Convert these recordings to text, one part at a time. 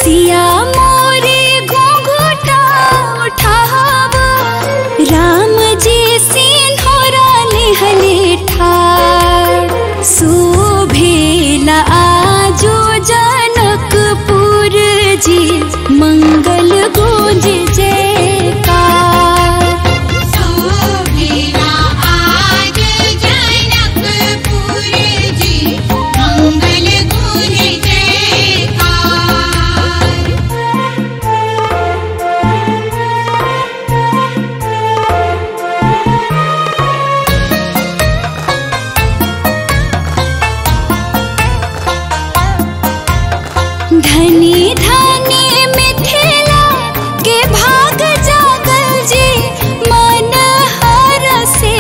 सिया मोरे घुंघटा उठाव राम जी सिंहरा लेहले ठार शोभेला आजो जनकपुर जी मंगल गुंज जयकार शोभिला आज जनकपुर जी मंगल गुण जयकार धनी धनी मिथिला के भाग जागल जी मन हर से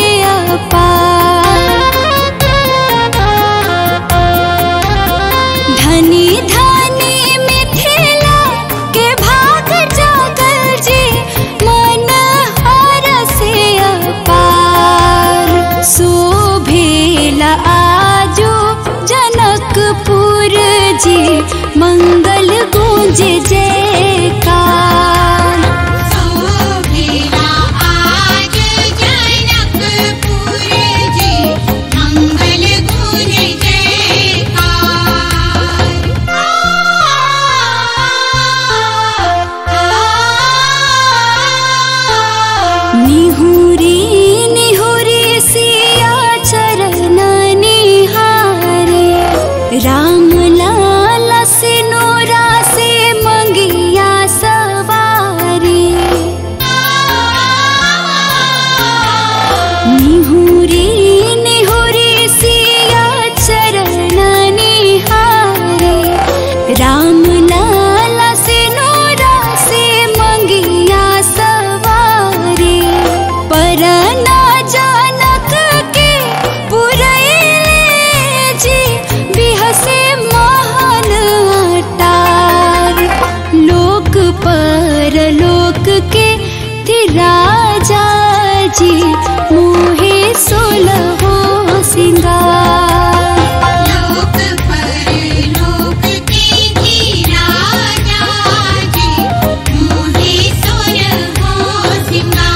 अपार धनी धनी मिथिला के भाग जागल जी मन हर से अपार शोभेला आजो जनकपुर जी मंगल गूंज जयकार शोभिला आज जनकपुर जी मंगल गुण जयकार निहुरी निहुरी सिया चरण निहारे राम लाला सिनोरा से मंगिया सवारी निहुरी निहुरी सिया चरण निहारे राम लाला सिनोरा से मंगिया सवारी परना जानक के पुरैले जी बिहसे महान अटार लोक पर लोक के थे राजा जी मोहे सोलहो सिंगार लोक पर लोक के जी राजा जी मोहे सुर हो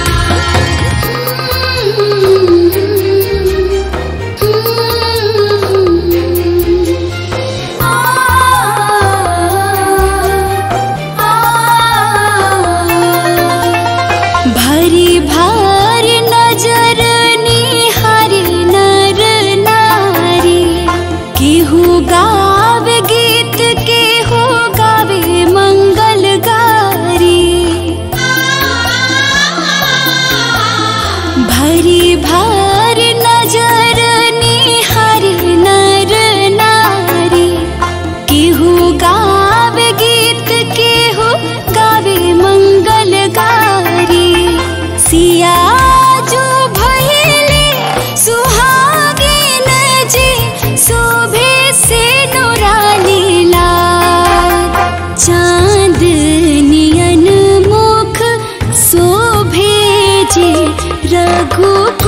भरी भार नजर निहारी नर नारी केहू गावे गीत केहू गावे मंगल गारी भरी भार नजर निहारी नर नारी केहू गावे गीत केहू गावे मंगल गारी सिया जो भइले सुहागिन जी शोभे से नुरानी लाल चांद नियन मुख शोभे जी रघु